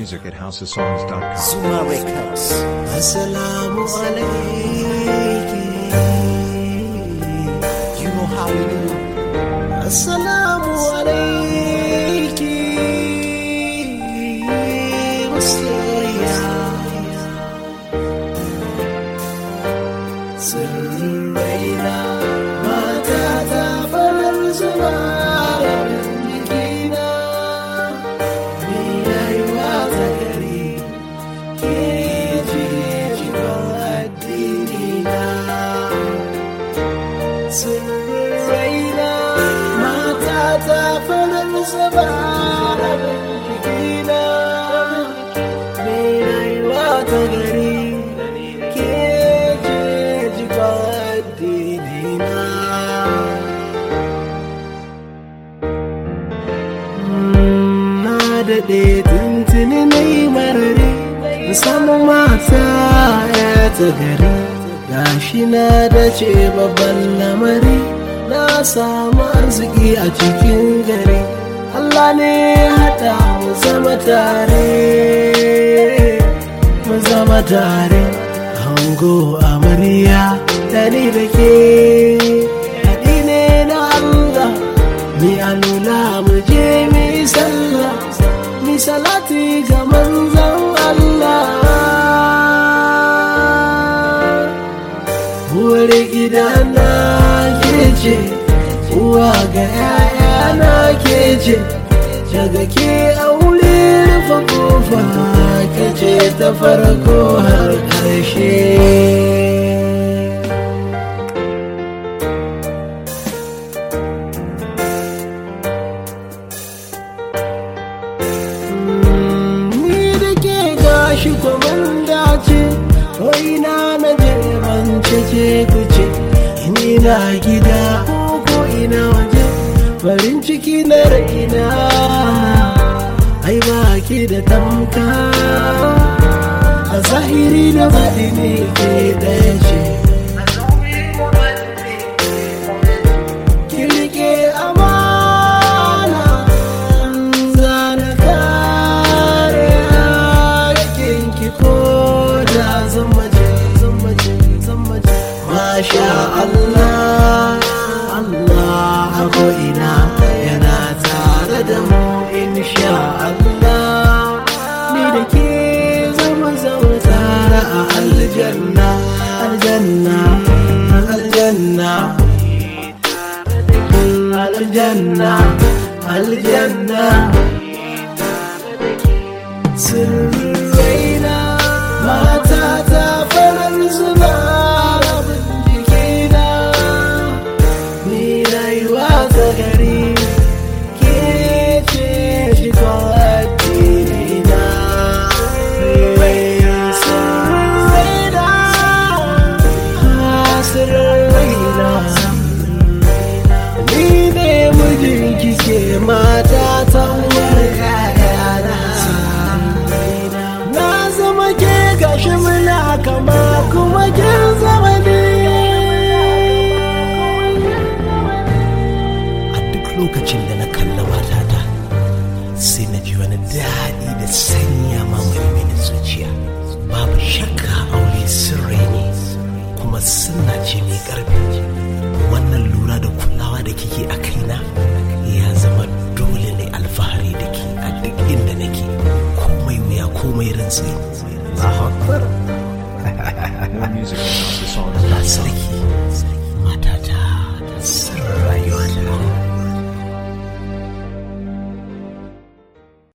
music at housesongs.com. Zuma Records. Assalamu alaiki. You know how we do. Assalamu alaiki. Masoya. Sirrin raina mata ta farar zuba rabin jikina. Ni rayuwa ta gari. ke ce cikon addinina. Sirrin raina mata ta farar zaba rabin jikina. Mai rayuwa ta gari ke ce cikon addinina. na daɗe tuntuni na yi marari samun mata ya ta gari gashi na da ce babban lamari na samu arziki a cikin gari Allah ne ya haɗa mu zama tare mu zama tare hango amarya da ni da ke haɗi ne na Allah mi alula mu je mi sallah mi salati ga manzon Allah uwar gida na ke ce uwa ga yaya na ke ce daga ke aure rufe kofa ke ce ta farko har ƙarshe ni da ke gashi kwamanda ce ina na je ban cece kuce ni na gida ko ina waje farin ciki na raina ai ba ki da tamka a zahiri da baɗi ne ke ɗaya ce ki rike amana zana kare hakinki ko da zan mace zan mace zan mace masha Allah Allah a ko'ina yana tare da mu insha Allah ni da ke zama zama tare a aljanna aljanna aljanna aljanna aljanna sirrin raina mata ta farar zuba rabin jikina ni rayuwa ta gari ke ce shigon addinina sirrin raina sirrin raina ni ne mijin kike mata ta uwar kayana na zama ke gashi muna kama kuma kin zama ne A duk lokacin da na kalla matata sai na ji wani daɗi da sanya mamaye mini zuciya. Babu shakka aure sirri ne kuma suna ce mai ƙarfi. Wannan lura da kulawa da kike a kaina ya zama dole ne alfahari da ke a duk inda nake komai wuya komai rantsi. Allahu Akbar. More music at Allah housesongs.com. sarki.